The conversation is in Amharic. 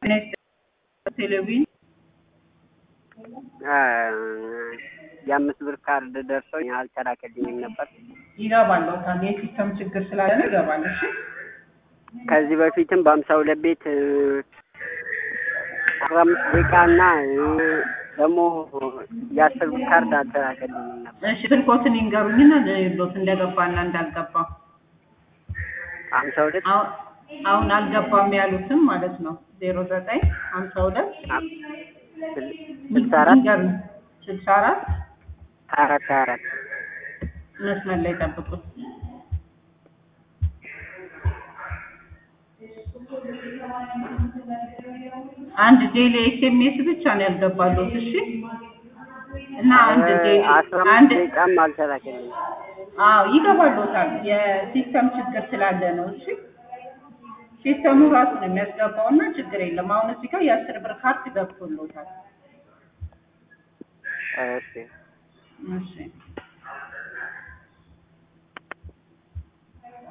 ቴሌቪዥን የአምስት ብር ካርድ ደርሶኝ አልተላከልኝም ነበር። ይገባለታል። የሲስተም ችግር ስላለ ነው ይገባል። እሺ ከዚህ በፊትም በሀምሳ ሁለት ቤት አስራ አምስት ደቂቃ እና ደግሞ የአስር ብር ካርድ አልተላከልኝም ነበር። እሺ ስልኮትን ይንገሩኝና ሎት እንደገባና እንዳልገባ ሀምሳ ሁለት አሁን አሁን አልገባም ያሉትም ማለት ነው ዜሮ ዘጠኝ ሀምሳ ሁለት ስልሳ አራት ይንገሩኝ ስልሳ አራት ሀያ አራት ሀያ አራት መስመር ላይ ጠብቁት። አንድ ዴሊ ኤስኤምኤስ ብቻ ነው ያልገባሉት። እሺ እና አንድ ዴሊ አስራ አምስት አንድ ደቂቃም አልተላከልኝም። አዎ ይገባሎታል። የሲስተም ችግር ስላለ ነው። እሺ ሲስተሙ ራሱ ነው የሚያስገባው እና ችግር የለም። አሁን እዚህ ጋር የአስር ብር ካርድ ገብቶሎታል። እሺ እሺ